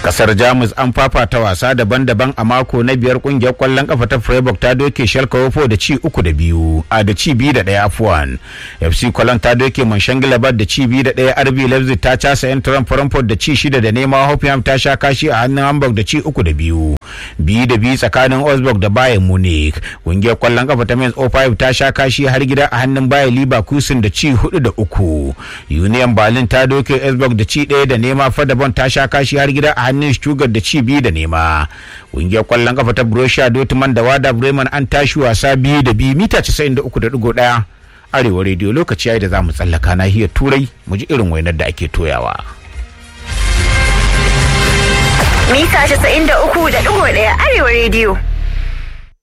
kasar jamus an fafata wasa daban-daban a mako na biyar kungiyar kwallon kafa ta freiburg ta doke schalke wofo da ci uku da biyu a da ci biyu da daya afuwan fc cologne ta doke mönchengladbach da ci biyu da daya rb leipzig ta casa yan frankfurt da ci shida da nema hoffenheim ta sha kashi a hannun hamburg da ci uku da biyu biyu da biyu tsakanin osburg da bayern munich kungiyar kwallon kafa ta mainz 05 ta sha kashi har gida a hannun bayer leverkusen da ci hudu da uku union berlin ta doke osburg da ci daya da nema fadabon ta sha kashi har gida a hannun Stuttgart da ci biyu da nema. Ƙungiyar kwallon kafa ta Borussia Dortmund da Wada Bremen an tashi wasa biyu da biyu mita 93.1 Arewa rediyo lokaci yayi da za mu tsallaka nahiyar Turai mu ji irin wainar da ake toyawa. Mita 93.1 Arewa rediyo.